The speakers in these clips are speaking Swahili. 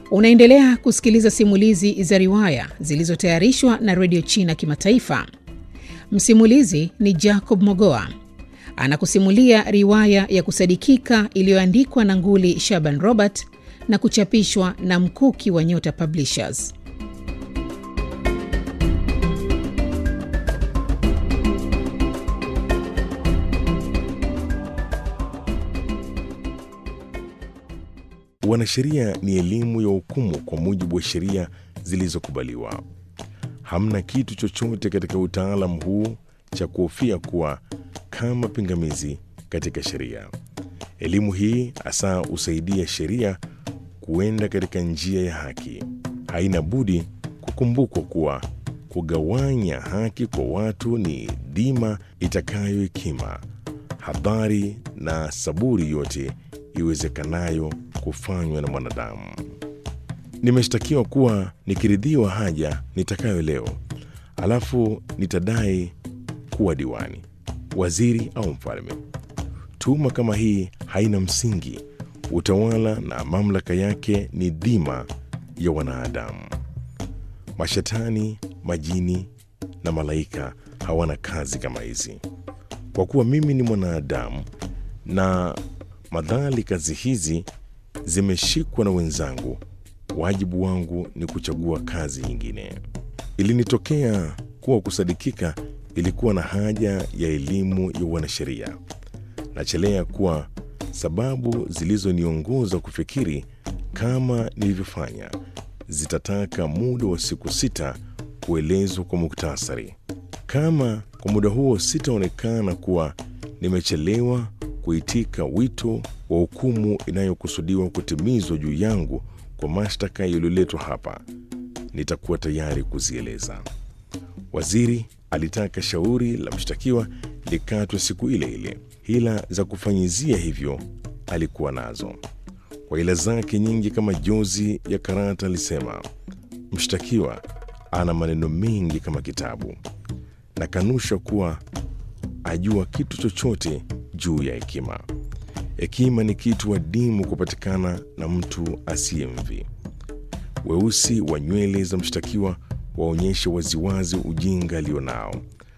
Unaendelea kusikiliza simulizi za riwaya zilizotayarishwa na redio China Kimataifa. Msimulizi ni Jacob Mogoa anakusimulia riwaya ya kusadikika iliyoandikwa na Nguli Shaban Robert na kuchapishwa na Mkuki wa Nyota Publishers. Wanasheria ni elimu ya hukumu kwa mujibu wa sheria zilizokubaliwa. Hamna kitu chochote katika utaalamu huu cha kuhofia kuwa kama pingamizi katika sheria. Elimu hii hasa husaidia sheria kuenda katika njia ya haki. Haina budi kukumbukwa kuwa kugawanya haki kwa watu ni dhima itakayo hekima, hadhari na saburi yote iwezekanayo kufanywa na mwanadamu. Nimeshtakiwa kuwa nikiridhiwa haja nitakayo leo, alafu nitadai kuwa diwani, waziri au mfalme. Tuhuma kama hii haina msingi. Utawala na mamlaka yake ni dhima ya wanadamu. Mashetani, majini na malaika hawana kazi kama hizi. Kwa kuwa mimi ni mwanadamu na madhali kazi hizi zimeshikwa na wenzangu, wajibu wangu ni kuchagua kazi nyingine. Ilinitokea kuwa kusadikika ilikuwa na haja ya elimu ya wanasheria. Nachelea kuwa sababu zilizoniongoza kufikiri kama nilivyofanya zitataka muda wa siku sita kuelezwa kwa muktasari. Kama kwa muda huo sitaonekana kuwa nimechelewa kuitika wito wa hukumu inayokusudiwa kutimizwa juu yangu kwa mashtaka yaliyoletwa hapa, nitakuwa tayari kuzieleza. Waziri alitaka shauri la mshtakiwa likatwe siku ile ile. Hila za kufanyizia hivyo alikuwa nazo. Kwa hila zake nyingi kama jozi ya karata, alisema mshtakiwa ana maneno mengi kama kitabu, na kanusha kuwa ajua kitu chochote juu ya hekima. Hekima ni kitu adimu kupatikana na mtu asiyemvi. Weusi wa nywele za mshtakiwa waonyeshe waziwazi ujinga alionao.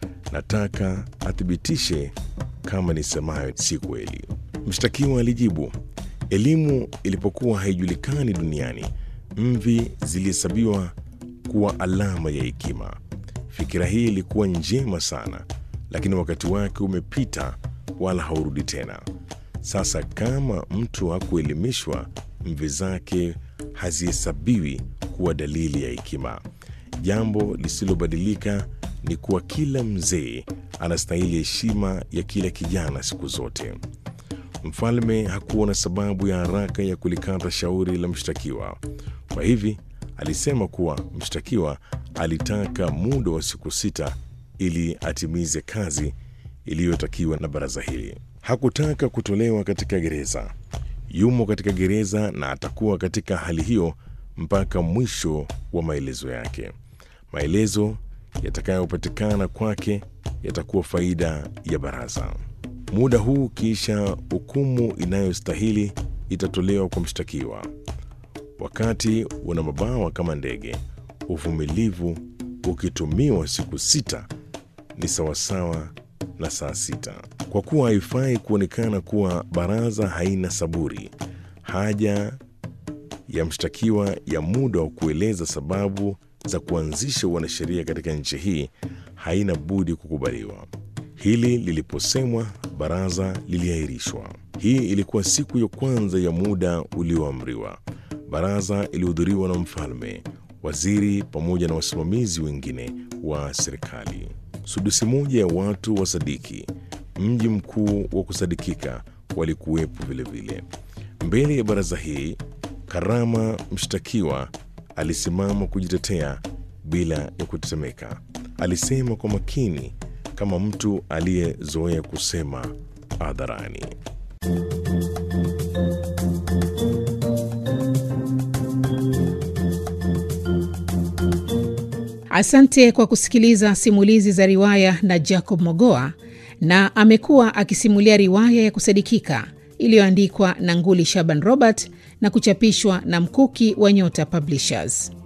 Nataka athibitishe kama nisemayo si kweli. Mshtakiwa alijibu, elimu ilipokuwa haijulikani duniani, mvi zilihesabiwa kuwa alama ya hekima. Fikira hii ilikuwa njema sana, lakini wakati wake umepita, wala haurudi tena. Sasa kama mtu hakuelimishwa, mvi zake hazihesabiwi kuwa dalili ya hekima. Jambo lisilobadilika ni kuwa kila mzee anastahili heshima ya kila kijana siku zote. Mfalme hakuona sababu ya haraka ya kulikata shauri la mshtakiwa. Kwa hivi alisema kuwa mshtakiwa alitaka muda wa siku sita ili atimize kazi iliyotakiwa na baraza hili. Hakutaka kutolewa katika gereza. Yumo katika gereza na atakuwa katika hali hiyo mpaka mwisho wa maelezo yake. Maelezo yatakayopatikana kwake yatakuwa faida ya baraza. Muda huu kisha hukumu inayostahili itatolewa kwa mshtakiwa. Wakati una mabawa kama ndege, uvumilivu ukitumiwa siku sita ni sawasawa na saa sita. Kwa kuwa haifai kuonekana kuwa baraza haina saburi, haja ya mshtakiwa ya muda wa kueleza sababu za kuanzisha wanasheria katika nchi hii haina budi kukubaliwa. Hili liliposemwa, baraza liliahirishwa. Hii ilikuwa siku ya kwanza ya muda ulioamriwa. Baraza ilihudhuriwa na mfalme, waziri pamoja na wasimamizi wengine wa serikali. Sudusi moja ya watu wa Sadiki, mji mkuu wa kusadikika, walikuwepo vilevile. Mbele ya baraza hii, Karama mshtakiwa alisimama kujitetea bila ya kutetemeka. Alisema kwa makini kama mtu aliyezoea kusema hadharani. Asante kwa kusikiliza simulizi za riwaya na Jacob Mogoa, na amekuwa akisimulia riwaya ya kusadikika iliyoandikwa na Nguli Shaban Robert na kuchapishwa na Mkuki wa Nyota Publishers.